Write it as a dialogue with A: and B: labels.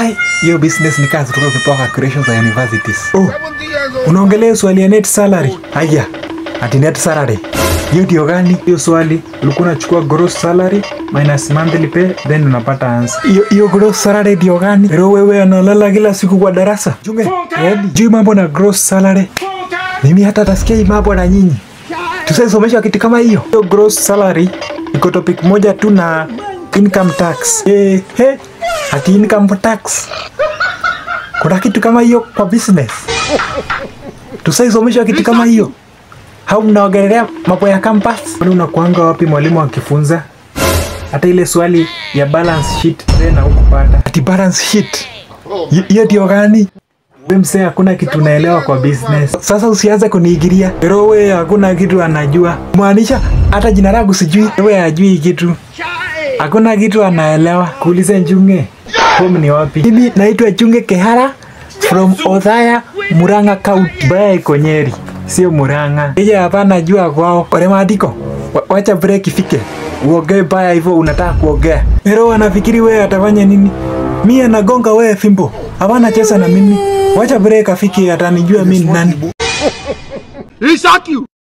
A: Ai, hiyo business ni kazi kutoka kupewa calculations za universities. Oh, unaongelea swali ya net salary? Haya, ati net salary. Hiyo ndio gani? Hiyo swali ulikuwa unachukua gross salary minus monthly pay then unapata answer. Hiyo hiyo gross salary ndio gani? Pero wewe analala kila siku kwa darasa. Junge, yaani juu mambo na gross salary. Mimi hata tasikia hii mambo na nyinyi. Tusaisomeshwa kitu kama hiyo. Hiyo gross salary iko topic moja tu na income tax. Eh, he, ati income tax. Kuna kitu kama hiyo kwa business. Tusaisomeshwa kitu kama hiyo. Hau mnaongelea mambo ya campus? Kwani unakuanga wapi mwalimu akifunza? Hata ile swali ya balance sheet tena hukupata. Ati balance sheet. Hi- Hiyo ndio gani? We msee, hakuna kitu unaelewa kwa business. Sasa usianze kuniigiria. Pero we hakuna kitu anajua. Maanisha hata jina langu sijui. We hajui kitu. Hakuna kitu anaelewa. Kuulize Njunge. Home ni wapi? Mimi naitwa Njunge Kehara from Othaya, Murang'a County. Baya iko Nyeri, sio Murang'a. Yeye hapa najua kwao. Ole maandiko. Wa- Wacha break ifike. Uongee baya hivyo unataka kuongea. Pero anafikiri wewe atafanya nini? Mimi anagonga wewe fimbo. Hapana cheza na mimi. Wacha break afike atanijua mimi ni nani.
B: He shock you.